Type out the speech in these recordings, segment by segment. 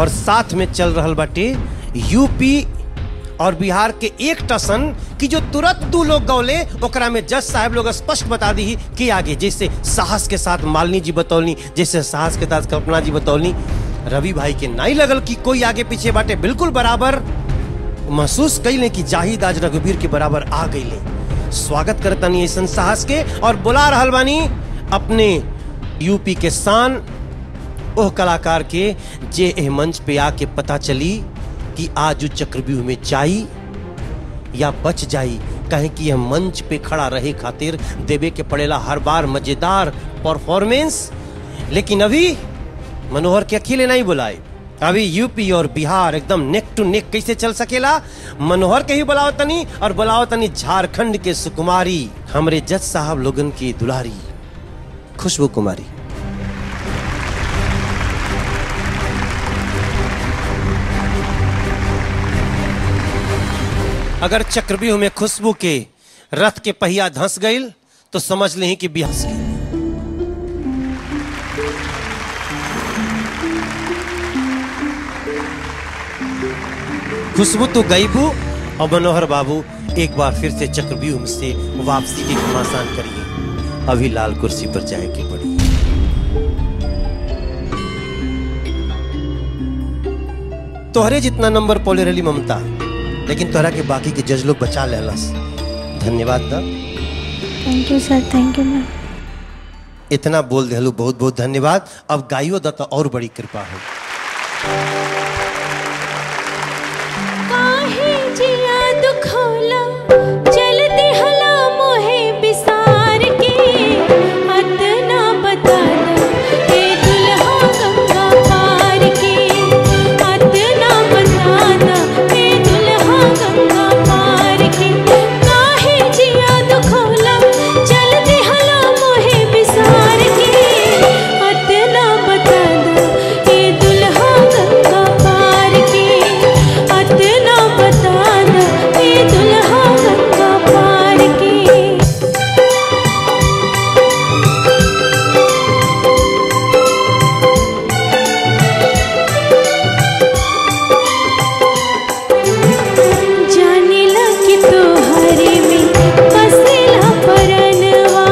और साथ में चल रहल बाटे यूपी और बिहार के एक टसन कि जो तुरंत दू लोग गौले ओकरा में जज साहब लोग स्पष्ट बता दी कि आगे जैसे साहस के साथ मालिनी जी बतौलनी जैसे साहस के साथ कल्पना जी बतौलनी रवि भाई के नहीं लगल कि कोई आगे पीछे बाटे बिल्कुल बराबर महसूस कैले कि जाहिद आज रघुवीर के बराबर आ गईले स्वागत करतनी ऐसन साहस के और बुला रहल बानी अपने यूपी के शान ओह कलाकार के जे एह मंच पे आके पता चली कि आज उ चक्रव्यूह में जाई या बच जाई कहे कि यह मंच पे खड़ा रहे खातिर देवे के पड़ेला हर बार मजेदार परफॉर्मेंस लेकिन अभी मनोहर के अकेले नहीं बुलाए अभी यूपी और बिहार एकदम नेक टू नेक कैसे चल सकेला मनोहर के ही बुलाओ तनी और बुलाओ तनी झारखंड के सुकुमारी हमरे जज साहब लोगन की दुलारी खुशबू कुमारी अगर चक्रव्यूह में खुशबू के रथ के पहिया धंस गईल तो समझ लें कि बिहस गई खुशबू तो गईबू और मनोहर बाबू एक बार फिर से चक्रव्यूह से वापसी के घमासान करिए अभी लाल कुर्सी पर जाए की पड़ी तोहरे जितना नंबर पोले रही ममता लेकिन तोहरा के बाकी के जज लोग बचा लेलस धन्यवाद दा thank you sir thank you ma'am इतना बोल देलू बहुत बहुत धन्यवाद अब गाइयो दा तो और बड़ी कृपा हो काहे जिया दुखोला चलती हला मोहे बिसार के अतना बता दो ए दुल्हा गंगा पार के अतना बता दो ए दुल्हा गंगा पार के काहे जिया दुखोला चलती हला मोहे बिसार के अतना बता दो ए दुल्हा गंगा पार के अतना बता दो ए दुल्हा गंगा पार के जाने लगी तो हरे में बसेला परनवा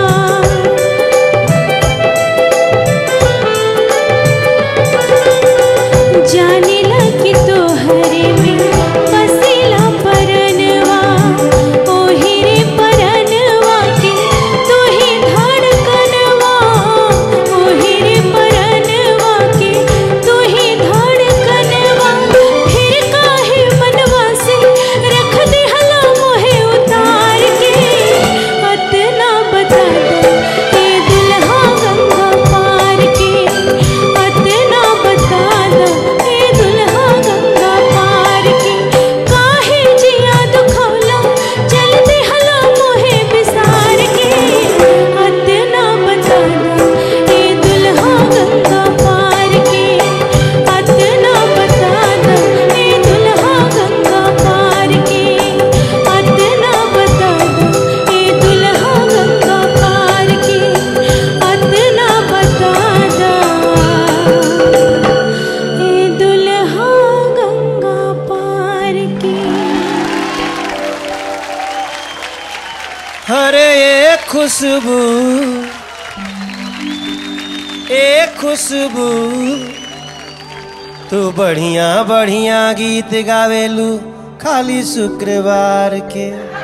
जाने लगी तो हरे में बसेला परनवा ओही रे परनवा के तू ही धड़कनवा ओही रे परनवा के तू ही धड़कनवा फिर काहे मनवा से रख दे हला मोहे उतार के अतना बता दो ए दुल्हा गंगा पार के अतना बता दो ए दुल्हा गंगा पार के काहे जिया दुखौला चल दे हला मोहे बिसार के अतना बता दो ए दुल्हा गंगा पार के अतना बता दो ए दुल्हा गंगा पार के अतना बता दो ए दुल्हा गंगा पार के अतना बता दो ए दुल्हा गंगा पार के अरे ये खुशबू ए खुशबू तू बढ़िया बढ़िया गीत गावेलू खाली शुक्रवार के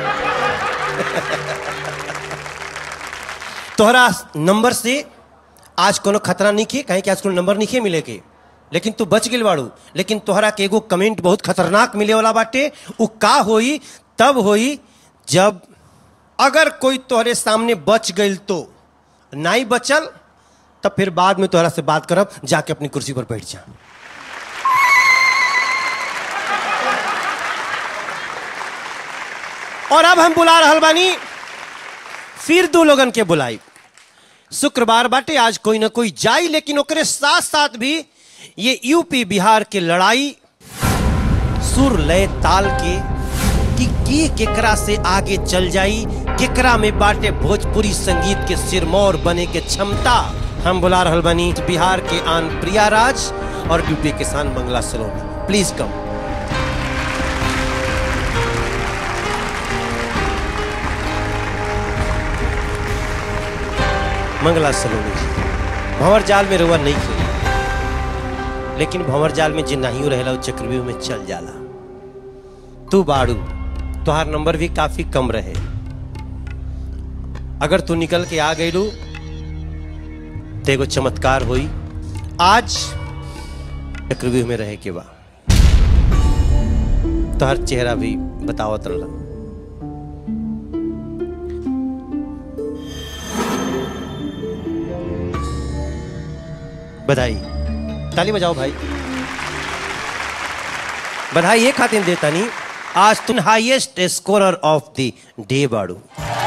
तोहरा नंबर से आज कोनो खतरा नहीं खे कहीं कि आज कोनो नंबर नहीं खे मिले के लेकिन तू बच गेल बाड़ू लेकिन तोहरा के एगो कमेंट बहुत खतरनाक मिले वाला बाटे उ का होई तब होई जब अगर कोई तोहरे सामने बच गईल तो नहीं बचल तब फिर बाद में तोहरा से बात करब जाके अपनी कुर्सी पर बैठ जा और अब हम बुला रहल बानी फिर दो लोगन के बुलाई शुक्रवार बाटे आज कोई ना कोई जाई लेकिन ओकरे साथ साथ भी ये यूपी बिहार के लड़ाई सुर लय ताल के कि के केकरा से आगे चल जाई केकरा में बाटे भोजपुरी संगीत के सिरमौर बने के क्षमता हम बुला रहल बानी बिहार के आन प्रिया राज और यूपी के किसान मंगला सलोनी प्लीज कम मंगला सलोनी जी भंवर जाल में रुआ नहीं खेली लेकिन भंवर जाल में जे नहीं रहेला वो चक्रव्यूह में चल जाला तू बाड़ू तुहार नंबर भी काफी कम रहे अगर तू निकल के आ गईलू तो एगो चमत्कार हुई आज चक्रव्यूह में रहे के बा तोहर चेहरा भी बतावत रहा बधाई ताली बजाओ भाई बधाई ये खातिर देता नहीं आज तुम highest scorer of the day बाड़ू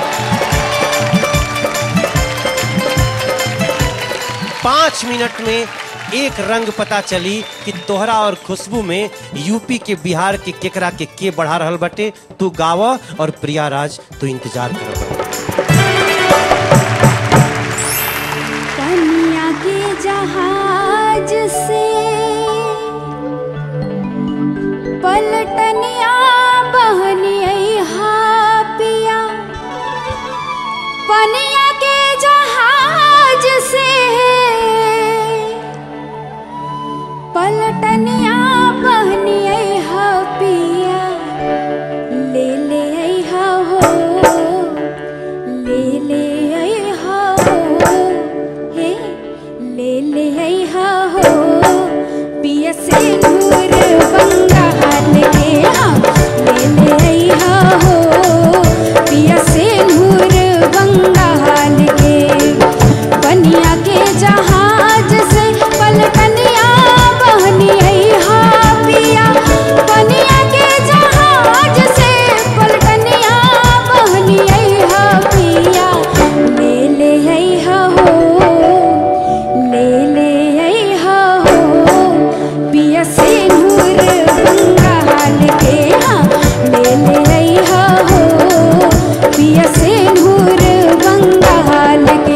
पांच मिनट में एक रंग पता चली कि तोहरा और खुशबू में यूपी के बिहार के केकरा के के बढ़ा रहल बटे तू गाव और प्रिया राज तू इंतजार कर कन्या के जहाज से पलटनिया बहनिया पिया पनिया के जहाज से पलटनिया बहनिया पिया ले ले अइहा हो ले ले अइहा हो हे ले ले अइहा हो पिया से नूर बंगाल के हाँ ले ले अइहा हो पिया से नूर बंगाल के बनिया के जहाज से पलकनिया बहनी अइहा पिया बनिया के जहाज से पलकनिया बहनी अइहा पिया ले ले अइहा हो ले ले अइहा हो पिया से नूर बंगाल के हाँ ले ले अइहा हो पिया से नूर बंगाल के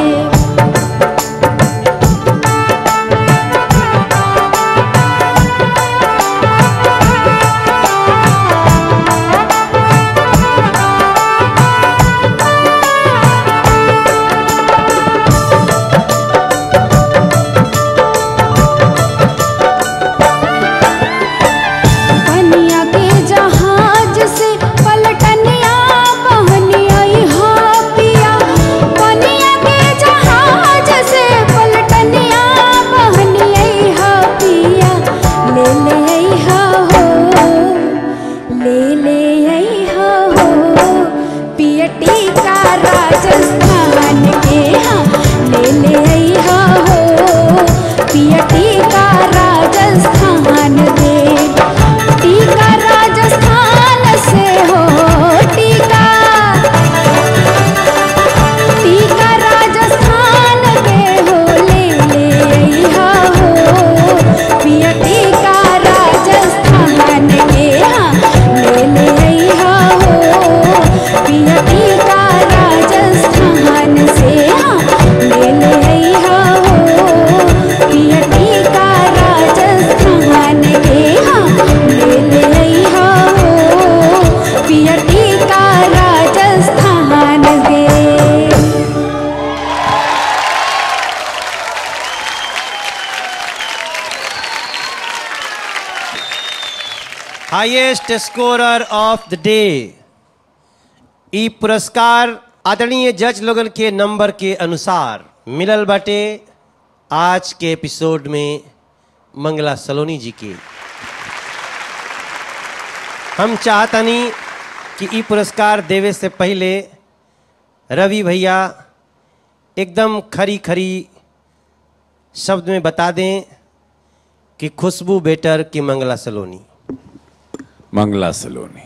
पनिया के जहाज से पलटनिया बहनी अइहा पिया पनिया के जहाज से पलटनिया बहनी अइहा पिया ले ले अइहा हो ले ले अइहा हो पियटी का राजस्थान के हाँ ले ले अइहा हो पियटी का राजस्थान दे टीका राजस्थान से हो टीका टीका राजस्थान के हो ले ले अइहा हो पिया टीका राजस्थान के हाँ ले ले अइहा हो पिया टीका राजस्थान से हाँ ले ले अइहा हो पिया टीका राजस्थान के हाँ ले ले अइहा हो पिया टीका राजस्थान के highest scorer of the day ई पुरस्कार आदरणीय जज लोगन के नंबर के अनुसार मिलल बाटे आज के एपिसोड में मंगला सलोनी जी के हम चाहतनी कि ई पुरस्कार देवे से पहले रवि भैया एकदम खरी खरी शब्द में बता दें कि खुशबू बेटर कि मंगला सलोनी मंगला सलोनी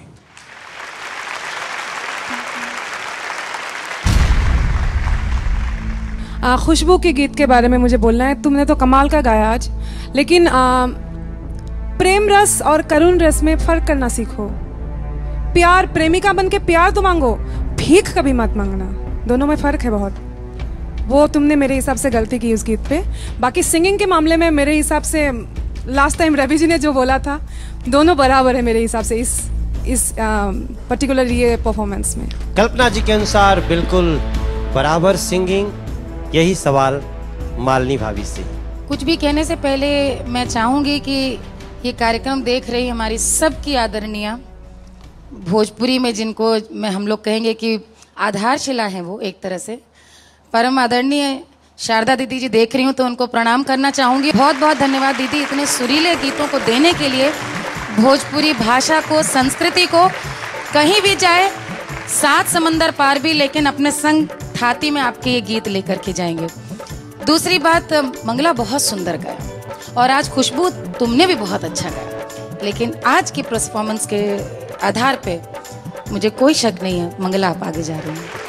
आ, खुशबू के गीत के बारे में मुझे बोलना है तुमने तो कमाल का गाया आज लेकिन आ, प्रेम रस और करुण रस में फर्क करना सीखो प्यार प्रेमिका बन के प्यार तो मांगो भीख कभी मत मांगना दोनों में फर्क है बहुत वो तुमने मेरे हिसाब से गलती की उस गीत पे बाकी सिंगिंग के मामले में मेरे हिसाब से लास्ट टाइम रवि जी ने जो बोला था दोनों बराबर है मेरे हिसाब से इस इस पर्टिकुलर ये परफॉर्मेंस में कल्पना जी के अनुसार बिल्कुल बराबर सिंगिंग यही सवाल मालनी भाभी से कुछ भी कहने से पहले मैं चाहूंगी कि ये कार्यक्रम देख रही हमारी सबकी आदरणीय भोजपुरी में जिनको मैं हम लोग कहेंगे कि आधारशिला है वो एक तरह से परम आदरणीय शारदा दीदी जी देख रही हूँ तो उनको प्रणाम करना चाहूंगी बहुत बहुत धन्यवाद दीदी इतने सुरीले गीतों को देने के लिए भोजपुरी भाषा को संस्कृति को कहीं भी जाए सात समंदर पार भी लेकिन अपने संग थाती में आपके ये गीत लेकर के जाएंगे दूसरी बात मंगला बहुत सुंदर गाया और आज खुशबू तुमने भी बहुत अच्छा गाया लेकिन आज की परफॉर्मेंस के आधार पे मुझे कोई शक नहीं है मंगला आप आगे जा रही हैं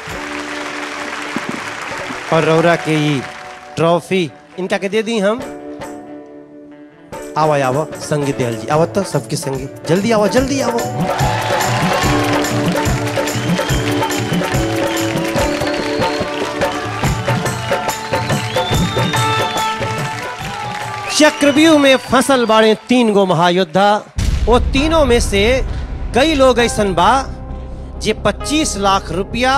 और रौरा के ये ट्रॉफी इनका के दे दी हम आवा आवा संगीत दयाल जी आवत तो सबके संगीत जल्दी आओ जल्दी आओ चक्रव्यूह में फसल बाड़े तीन गो महायोद्धा वो तीनों में से कई लोग ऐसन बा जे 25 लाख रुपया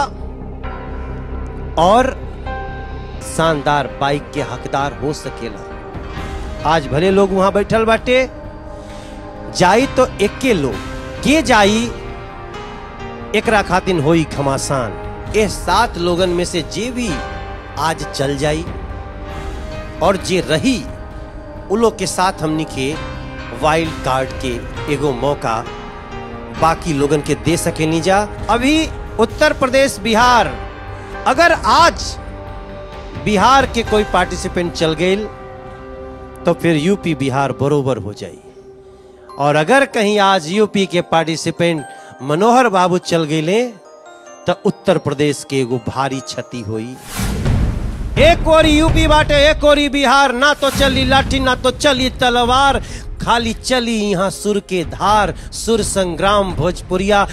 और शानदार बाइक के हकदार हो सकेला आज भले लोग वहां बैठल बाटे जाई तो एके लोग के जाई एकरा खातिन होई घमासान ए सात लोगन में से जे भी आज चल जाई और जे रही उ लोग के साथ हमनी के वाइल्ड कार्ड के एगो मौका बाकी लोगन के दे सके जा अभी उत्तर प्रदेश बिहार अगर आज बिहार के कोई पार्टिसिपेंट चल गए तो फिर यूपी बिहार बरोबर हो जाई और अगर कहीं आज यूपी के पार्टिसिपेंट मनोहर बाबू चल गए तो उत्तर प्रदेश के एगो भारी क्षति हुई एक ओरी यूपी बाटे एक ओरी बिहार ना तो चली लाठी ना तो चली तलवार खाली चली यहाँ सुर के धार सुर संग्राम भोजपुरिया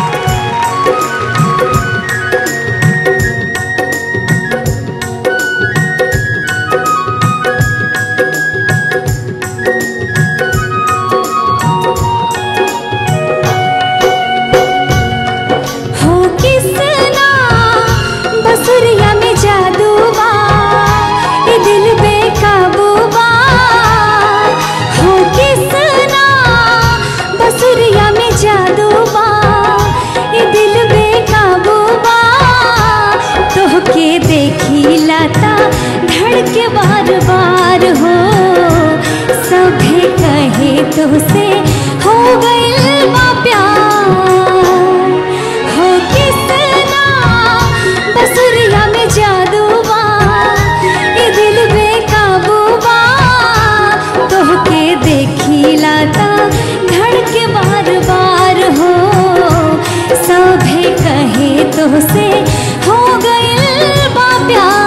हो किसना बसुरिया में जादू बा ये दिल बेकाबू बा हो किसना बसुरिया में जादू बा ये दिल बेकाबू बा तोहके देखी लाता धड़के बार बार हो सभे कहे तो से हो गइल बा प्यार हो किसना बसुरिया में जादू बा ये दिल बेकाबू बा तोहके देखी लाता धड़के बार बार हो सभे कहे तो से हो गइल बा प्यार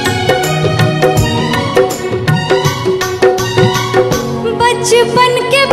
बचपन के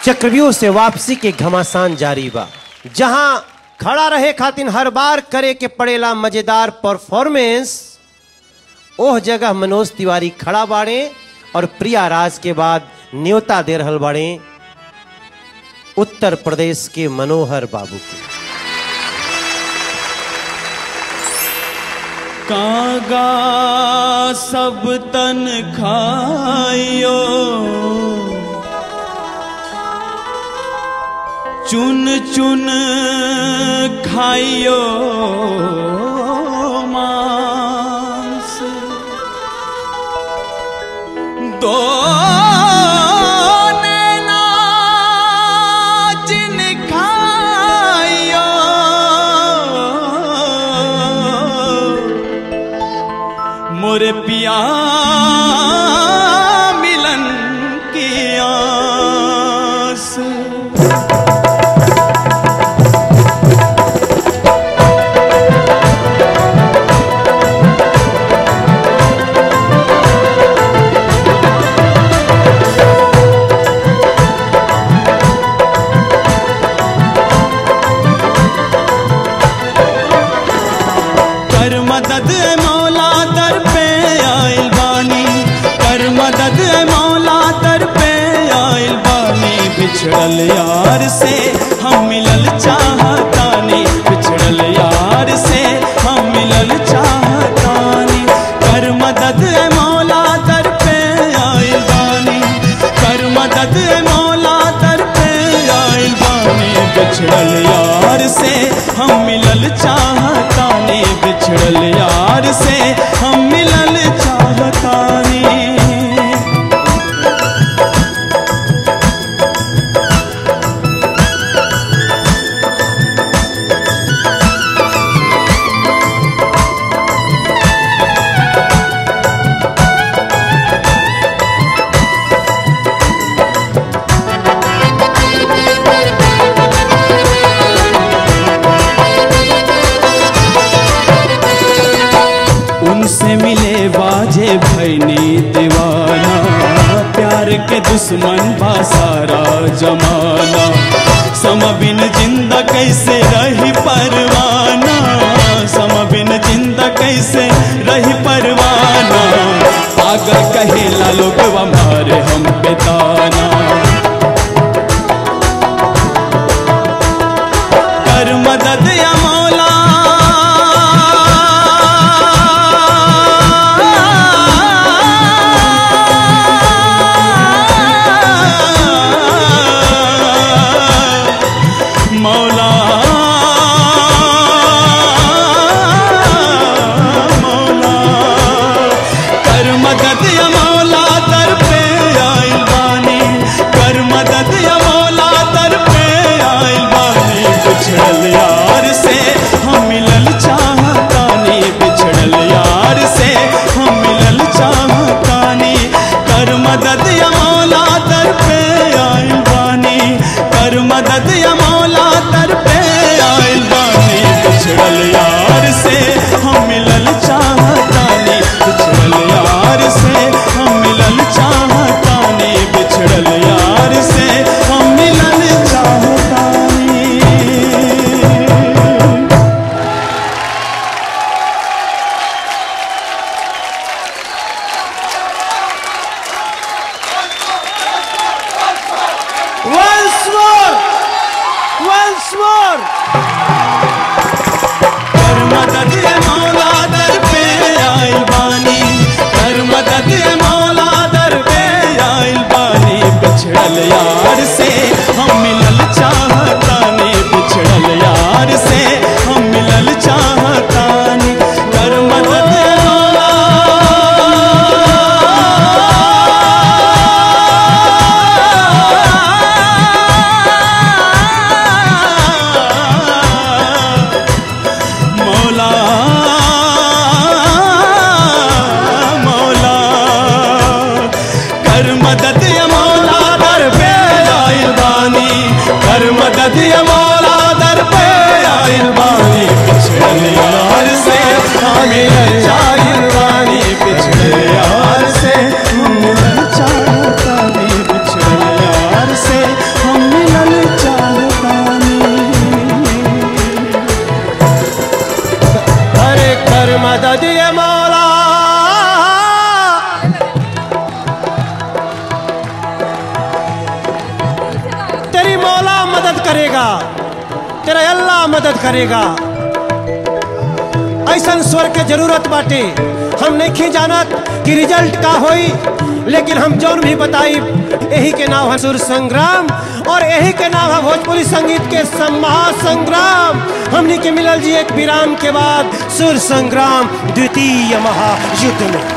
चक्रव्यूह से वापसी के घमासान जारी बा जहां खड़ा रहे खातिर हर बार करे के पड़ेला मजेदार परफॉर्मेंस ओह जगह मनोज तिवारी खड़ा बाड़े और प्रिया राज के बाद न्योता दे रहल बाड़े उत्तर प्रदेश के मनोहर बाबू के कागा सब तन खाइयो चुन चुन खाइयो मांस दो नैना जिन खाइयो मोरे पिया मिलन की आस कर मदद ए मौला दर पे आइल बानी कर मदद ए मौला दर पे आइल बानी बिछड़ल यार से हम मिलल चाहतानी बिछड़ल यार से हम मिलल चाहतानी कर मदद ए मौला दर पे आइल बानी कर मदद ए मौला दर पे आइल बानी बिछड़ल यार से हम मिलल चाहतानी बिछड़ल यार से हम मिलल चाहतानी उनसे मिले बाजे भैनी दीवाना प्यार के दुश्मन बा सारा जमाना सम बिन जिंदा कैसे रही परवाना सम बिन जिंदा कैसे रही परवाना पागल कहेला लोग हमारे हम पे ताना कर मदद या मौला मौला मौला कर मदद या मौला दर पे आइल बानी कर मदद या मौला दर पे आइल बानी बिछड़ल यार से हम मिलल चाहतानी बिछड़ल यार से हम मिलल चाहतानी कर मदद या मौला दर पे आइल बानी कर मदद या मौला दर पे आइल बानी बिछड़ल यार से हम मिलल चाहतानी बिछड़ल यार से हम मिलल चाहतानी बिछड़ल यार से हम मिलल चाहतानी Once more! Once more! कर मदद ए मौला दर पे आइल बानी कर मदद ए मौला दर पे आइल बानी बिछड़ल यार से हम मिलल चाहतानी बिछड़ल यार से हम मिलल चाहतानी कर मदद ए मौला मौला कर मदद या मौला दर पे आइल बानी कर मदद या मौला दर पे आइल बानी पिछड़ल यार से हमें चाहिल बानी पिछड़ल यार से हम मिलल चाहतानी पिछड़ल यार से हम मदद करेगा तेरा अल्लाह मदद करेगा ऐसा स्वर के जरूरत बाटे हम नहीं जानत कि रिजल्ट का होई लेकिन हम जौन भी बताई यही के नाम है सुर संग्राम और यही के नाम है भोजपुरी संगीत के सम- महासंग्राम हमनी के मिलल जी एक विराम के बाद सुर संग्राम द्वितीय महायुद्ध में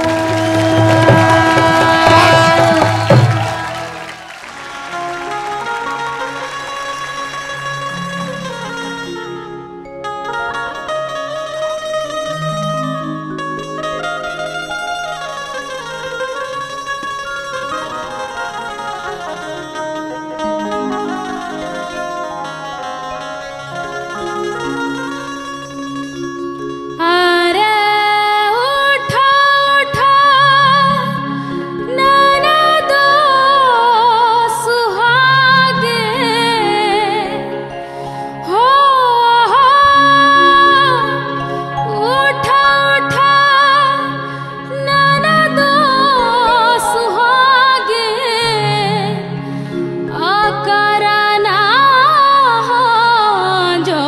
अरे उठा उठा नाना दो सुहागे हो हो उठा उठा नाना दो सुहागे अकरना जो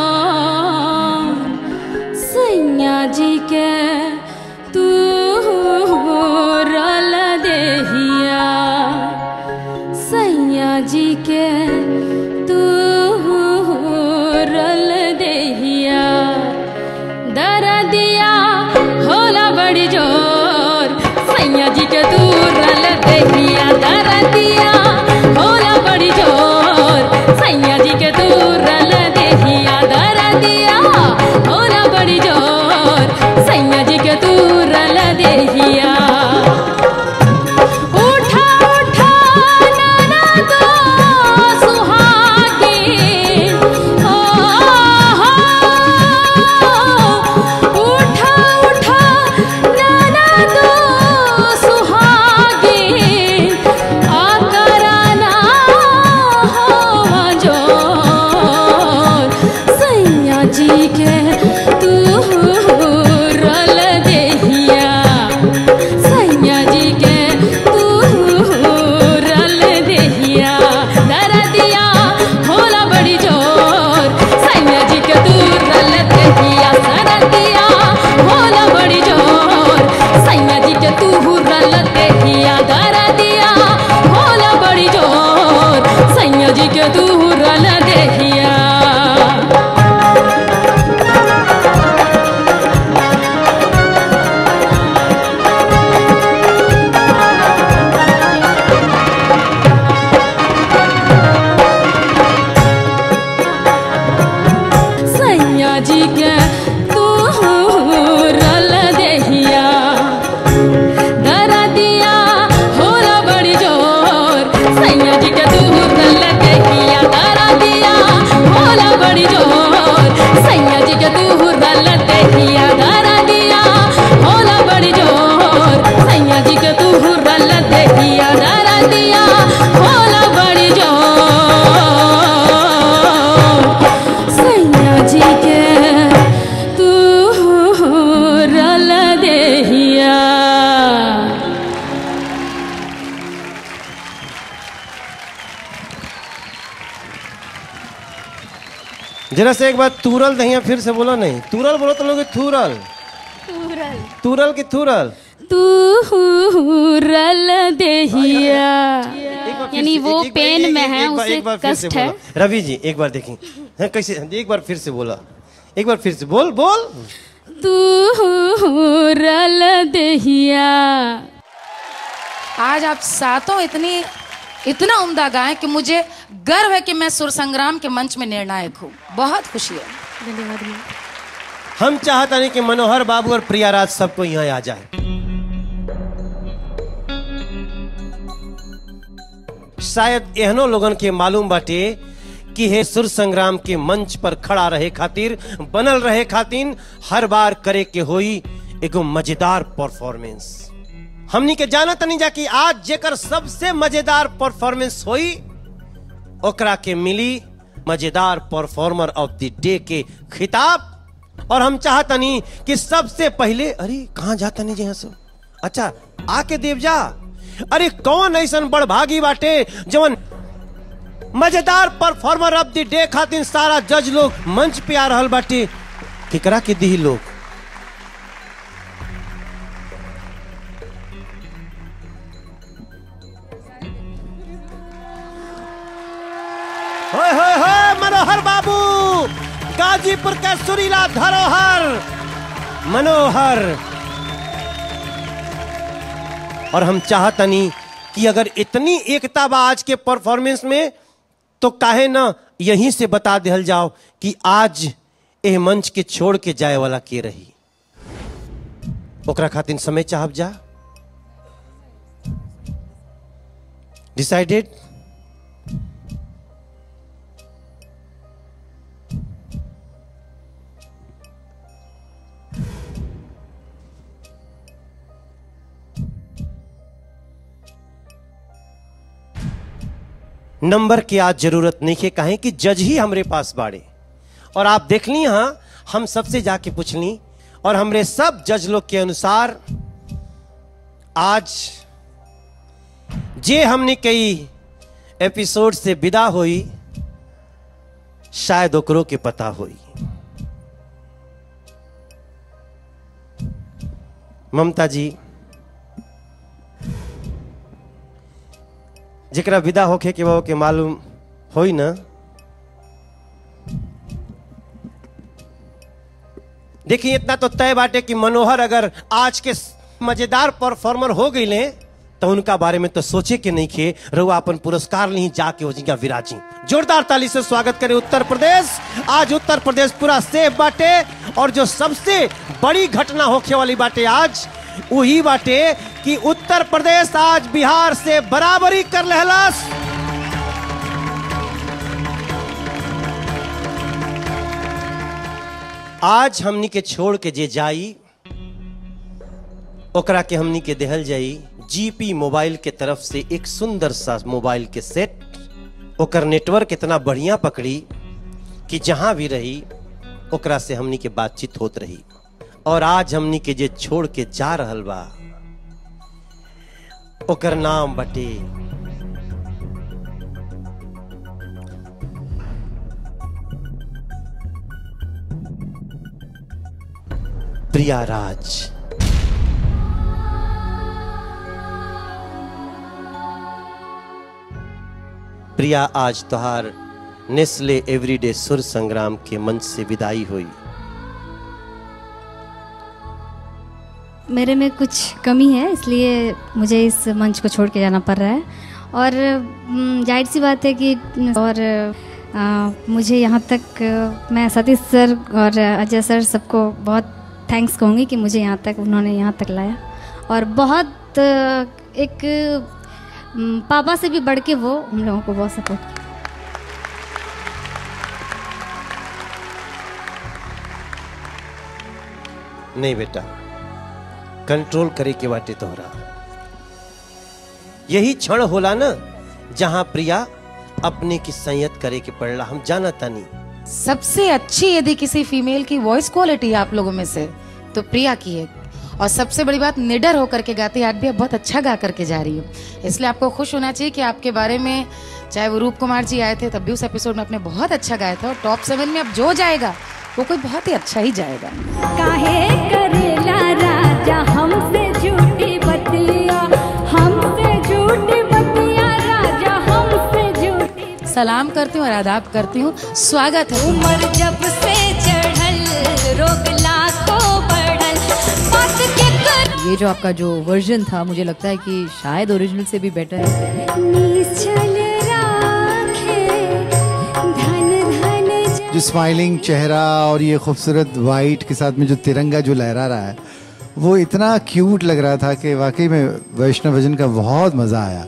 सैया जी के तू रल देहिया सैया जी के तू रल देहिया दर दिया होला बड़ी जोर सैया जी के तू रल देहिया दर दिया होला बड़ी जोर सैया जी के तू रल देहिया दर दिया होला बड़ी जोर सैया जी के तू रल देहिया उठा उठा नाना दो सुहागी ओ हो उठा उठा नाना दो सुहागी आकराना हो जोर सैया जी के तू रल देहिया सैया जी के तू रल देहिया दरदिया होला बड़ी जोर सैया जी के तू रल देहिया दरदिया होला बड़ी जोर सैया जी के तू रल देहिया दरदिया होला बड़ी जोर सैया जी के तू रल देहिया सैया जी के तू रल देहिया दरदिया होला बड़ी जोर सैया जी के तू रल देहिया दरदिया होला बड़ी जोर सैया जी के तू रल देहिया दरदिया होला बड़ी जोर सैया जी के तू रल देहिया दरदिया होला बड़ी जोर सैया जी के तू रल देहिया जरा से एक बार तूरल दहिया फिर से बोलो नहीं तूरल बोलो तो लोग थूरल तूरल की थूरल तू रल देहिया एक बार फिर यानी से- वो एक- एक- पेन एक- में एक- है, एक बार- उसे एक बार फिर से कष्ट है। बोलो। रवि जी एक बार देखें हाँ, कैसे एक बार फिर से बोला एक बार फिर से बोल बोल तू रल देहिया आज आप सातों इतनी इतना उम्दा गाएं कि मुझे गर्व है कि मैं सुर संग्राम के मंच में निर्णायक हूँ बहुत खुशी है हम चाहता नहीं कि मनोहर बाबू और प्रियाराज सबको यहाँ आ जाए शायद एहनो लोगन के मालूम बाटे कि हे सुर संग्राम के मंच पर खड़ा रहे खातिर बनल रहे खातिर हर बार करे के होई एगो मजेदार परफॉर्मेंस हमनी के जानत नहीं जा कि आज जेकर सबसे मजेदार परफॉर्मेंस होई ओकरा के मिली मजेदार परफॉर्मर ऑफ द डे के खिताब और हम चाहतनी कि सबसे पहले अरे कहाँ जाता नहीं जी सब अच्छा आके देव जा अरे कौन ऐसा बड़ भागी बाटे जवन मजेदार परफॉर्मर ऑफ द डे खातिर सारा जज लोग मंच पे आ रहल बाटे केकरा के दी लोग होय होय होय मनोहर बाबू गाजीपुर का सुरीला धरोहर मनोहर और हम चाहतनी कि अगर इतनी एकता बा आज के परफॉर्मेंस में तो काहे ना यहीं से बता दिहल जाओ कि आज एह मंच के छोड़ के जाए वाला के रही ओकरा खातिर समय चाहब जा डिसाइडेड नंबर की आज जरूरत नहीं है कहें कि जज ही हमरे पास बाड़े और आप देख ली हाँ हम सबसे जाके पूछ ली और हमरे सब जज लोग के अनुसार आज जे हमने कई एपिसोड से विदा हुई शायद ओकरो के पता हुई ममता जी जेकरा विदा होखे के बा के मालूम होई ना देखिए इतना तो तय बाटे कि मनोहर अगर आज के मजेदार परफॉर्मर हो गई तो उनका बारे में तो सोचे के नहीं खे रहुआ अपन पुरस्कार नहीं जाके हो जिनका विराजी जोरदार ताली से स्वागत करें उत्तर प्रदेश आज उत्तर प्रदेश पूरा सेफ बाटे और जो सबसे बड़ी घटना होखे वाली बाटे आज वही बाटे कि उत्तर प्रदेश आज बिहार से बराबरी कर लहलस आज हमनी के छोड़ के जे जाई ओकरा के हमनी के देहल जाई जीपी मोबाइल के तरफ से एक सुंदर सा मोबाइल के सेट ओकर नेटवर्क इतना बढ़िया पकड़ी कि जहां भी रही ओकरा से हमनी के बातचीत होत रही और आज हमनी के जे छोड़ के जा रहल बा ओकर नाम बटे प्रिया राज प्रिया आज तुहार नेस्ले एवरीडे सुर संग्राम के मंच से विदाई हुई मेरे में कुछ कमी है इसलिए मुझे इस मंच को छोड़ के जाना पड़ रहा है और हम्म, जाहिर सी बात है कि और आ, मुझे यहाँ तक आ, मैं सतीश सर और अजय सर सबको बहुत थैंक्स कहूँगी कि मुझे यहाँ तक उन्होंने यहाँ तक लाया और बहुत आ, एक हम्म, पापा से भी बढ़ के वो हम लोगों को बहुत सपोर्ट किया नहीं बेटा कंट्रोल करे के बाटे तोहरा यही क्षण होला ना जहां प्रिया अपने की संयत करे के पड़ला हम जाना तानी सबसे अच्छी यदि किसी फीमेल की वॉइस क्वालिटी है आप लोगों में से तो प्रिया की है और सबसे बड़ी बात निडर होकर के गाती है आज भी आप बहुत अच्छा गा करके जा रही हो इसलिए आपको खुश होना चाहिए कि आपके बारे में चाहे वो रूप कुमार जी आए थे तब भी उस एपिसोड में आपने बहुत अच्छा गाया था और टॉप सेवन में अब जो जाएगा वो कोई बहुत ही अच्छा ही जाएगा काहे करेला राजा हमसे झूठी बतिया हमसे झूठी बतिया राजा हमसे झूठी सलाम करती हूँ और आदाब करती हूँ स्वागत है उम्र जब से चढ़ल रोग लाखों बढ़ल बात के कर ये जो आपका जो वर्जन था मुझे लगता है कि शायद ओरिजिनल से भी बेटर है निश्चल राखे धन धन जो स्माइलिंग चेहरा और ये खूबसूरत वाइट के साथ में जो तिरंगा जो लहरा रहा है वो इतना क्यूट लग रहा था कि वाकई में वैष्णव भजन का बहुत मजा आया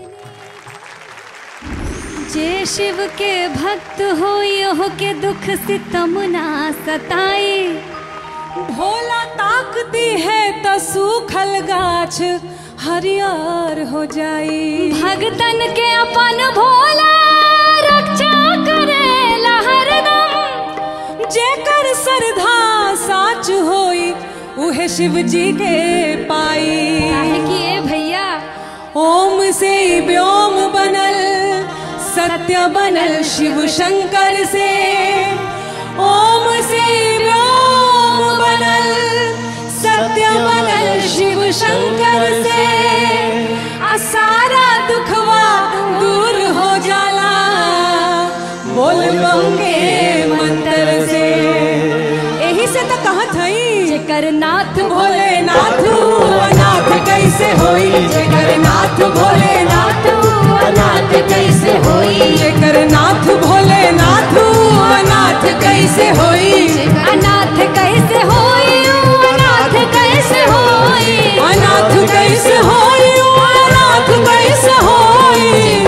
जे शिव के भक्त हो यो के दुख सितम ना सताए भोला ताकती है तो सूखल गाछ हरियर हो जाई भगतन के अपन भोला रक्षा करेला हरदम जेकर श्रद्धा साच होई उहे शिव जी के पाई काहे कि ए भैया ओम से ही व्योम बनल सत्य बनल शिव शंकर से ओम से व्योम बनल सत्य बनल शिव शंकर से आ सारा दुखवा दूर हो जाला बोल बंगे मंत्र से यही से तो कहत हई जेकर नाथ भोलेनाथ अनाथ कैसे होई जेकर नाथ भोलेनाथ अनाथ कैसे होई जेकर नाथ भोलेनाथ अनाथ कैसे होई अनाथ कैसे होई अनाथ कैसे होई अनाथ कैसे होई अनाथ कैसे होई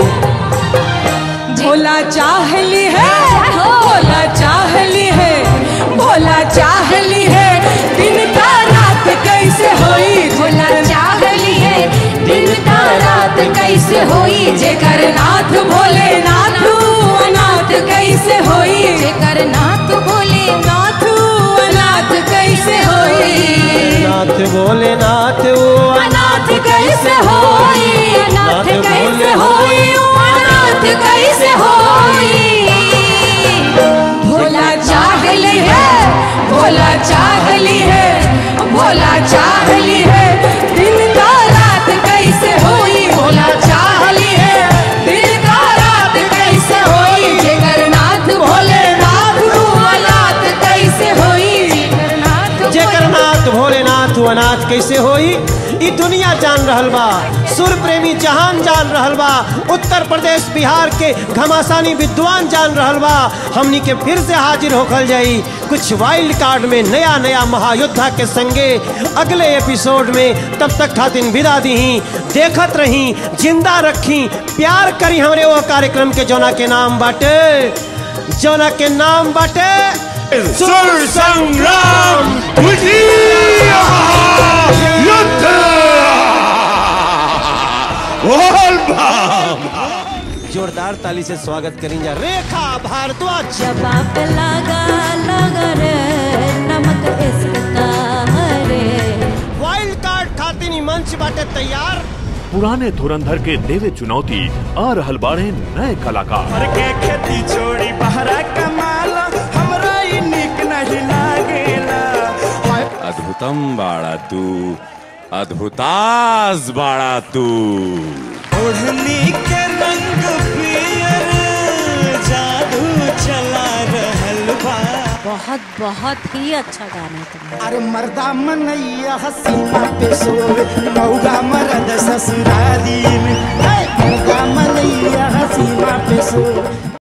भोला चाहली है भोला चाहली है भोला चाहली है दिन का रात कैसे होई भोला चाहली है दिन का रात कैसे होई जेकर नाथ भोलेनाथ अनाथ कैसे होई जेकर नाथ भोलेनाथ अनाथ कैसे होई नाथ भोलेनाथ ओ अनाथ कैसे होई अनाथ कैसे होई अनाथ कैसे होई भोला चाहली है भोला चाहली है भोला चाहली है दिन का रात कैसे होई भोला चाहली है दिन का रात कैसे होई जेकर नाथ भोलेनाथ अनाथ कैसे होई जेकर नाथ जेकर नाथ भोलेनाथ उ अनाथ कैसे होई ई दुनिया जान रहल बा सुर प्रेमी जहान जान रहल बा उत्तर प्रदेश बिहार के घमासानी विद्वान जान रहल बा हमनी के फिर से हाजिर होखल जाई कुछ वाइल्ड कार्ड में नया नया महायोद्धा के संगे अगले एपिसोड में तब तक खातिन विदा दीही देखत रही जिंदा रखी प्यार करी हमरे वो कार्यक्रम के जोना के नाम बाटे जोना के नाम बाटे सुर संग्राम विजय युद्ध बोल बाबा जोरदार ताली से स्वागत करें जा रेखा भारद्वाज जब आप लगा लगा रे नमक इसका रे वाइल्ड कार्ड खातिन ई मंच बाटे तैयार पुराने धुरंधर के देवे चुनौती आ रहल बाड़े नए कलाकार के खेती छोड़ी बहरा कमाला हमरा ई निक नहीं लागेला अद्भुतम बाड़ा तू अद्भुतास बाड़ा तू ओढ़नी के रंग पियर जादू चला रहल बा बहुत बहुत ही अच्छा गाना है तुम्हारा अरे मर्दा मनैया हसीना पे सोवे मौगा मरद ससुराली में हे, मर्दा मनैया हसीना पे सोवे